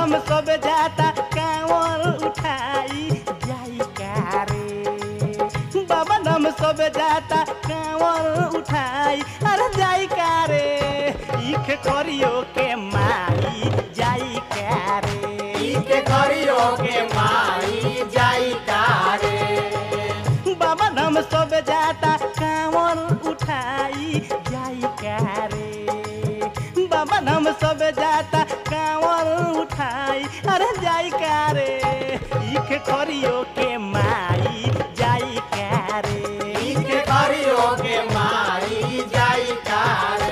धाम सब जाता कांवर उठाई जाई का रे बाबा धाम सब जाता कांवर उठाई अरे जाई का रे इख करियो के माई जाई का रे इके करियो के माई जाई कारे बाबा धाम सब जाता कांवर उठाई जाई का रे बाबा धाम सब जाता कांवर उठाई अरे जाई का रे इख करियो के माई जाई का रे इके करियो के माई जाई कारे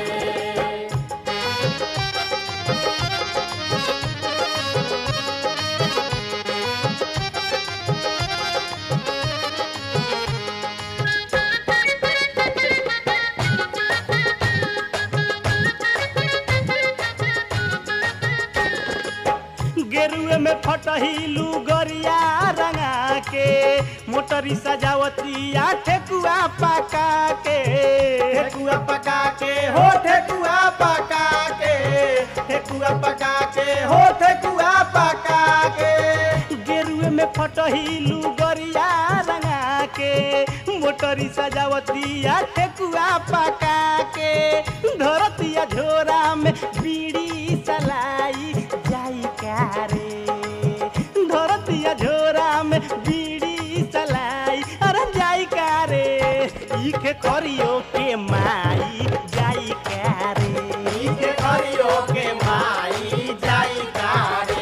गेरुए में फटहिलू गरिया रंगा के मोटरी सजावतिया ठेकुआ पका के ठेकुआ पका के हो ठेकुआ पका के ठेकुआ पका के हो ठेकुआ पका के गेरुए में फटहिलू गरिया रंगा के मोटरी सजावतिया ठेकुआ पका के धरतिया झोरा में बीड़ी सलाई जाई का रे धरतिया झोरा में बीड़ी सलाई अरे जाई का रे इखे करियो के माई जाई का रे इके करियो के माई जाई कारे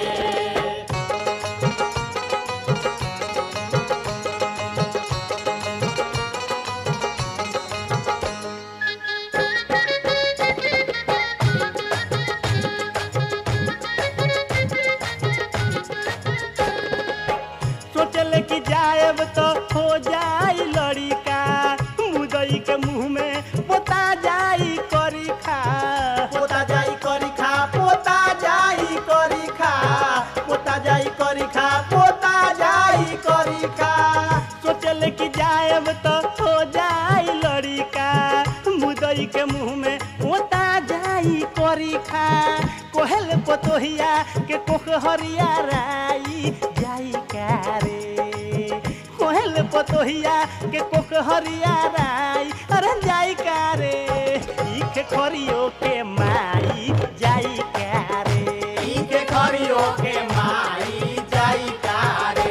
सोचले कि जाएब तो हो जाई लड़िका मुदई के मुंह में पोता जाई करी खा पोता जाई करी खा पोता जाई करी खा पोता जाई करी खा पोता जाई करी खा सोचले कि जाएब तो हो जाई लड़िका मुदई के मुंह में पोता जाई करी खा कोहल पतोहिया के कोहरिया राई जाई का रे कोहल पतोहिया के कोहरिया राई अरे जाई का रे इख खरियो के माई जाई का रे इके करियो के माई जाई कारे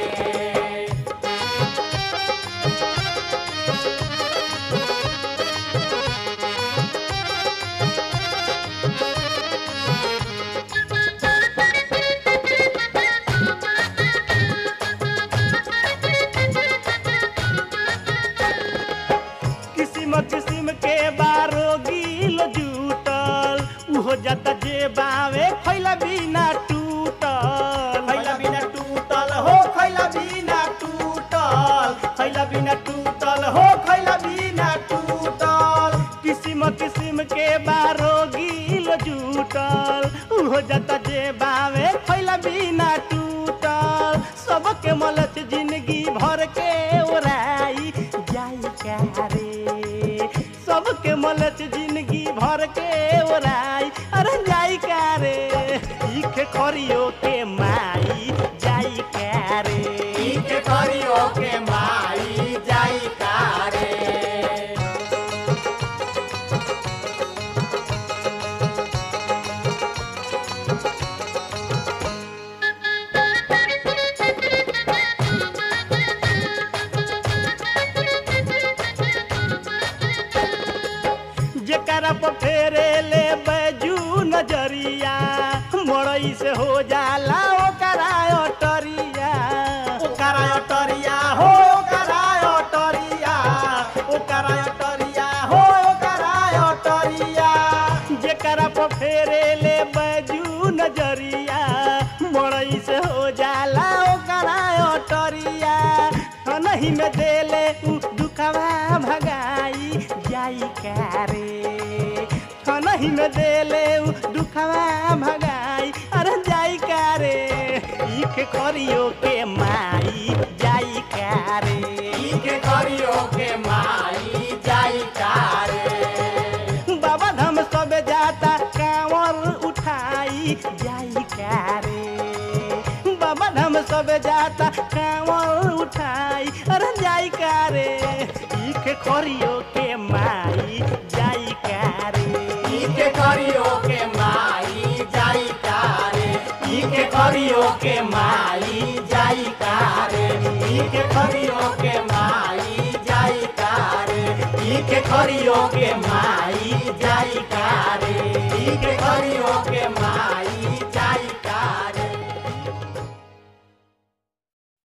किसिम किसिम के बारो गिल जूटल उहो जता जे बावे खैला बिना टूटल खैला बिना टूटल हो खैला बिना टूटल खैला बिना टूटल हो खैला बिना टूटल किसिम किसिम के बारो गिल जूटल उहो जता जे बावे खैला बिना टूटल सबके मलत जिंदगी भर के ओराई जाई का रे सबके मलत जिंदगी भर के ओराई अरे जाई का रे इख खरियो के माई जाई का रे इके करियो के माई जाई कारे जेकरा पर फेरे ले बैजू नजरिया मड़ई से हो जाला ओकरा अटरिया ओकरा अटरिया हो ओकरा अटरिया ओकरा अटरिया हो ओकरा अटरिया जेकरा पर फेरे ले बैजू नजरिया मड़ई से हो जाला ओकरा अटरिया नहीं में देले उ दुखवा भगाई जाई का रे नहीं में देले उ दुखवा भगाई अरे जाई का रे इख करियो के माई जाई का रे इके करियो के माई जाई कारे बाबा धाम सब जाता कांवर उठाई जाई का रे सबे जाता कांवर उठाई अरे जाई का रे इखे खरियो के माई जाई का रे इके करियो के माई जाई कारे इके करियो के माई जाई कारे इके करियो के माई जाई कारे इके करियो के माई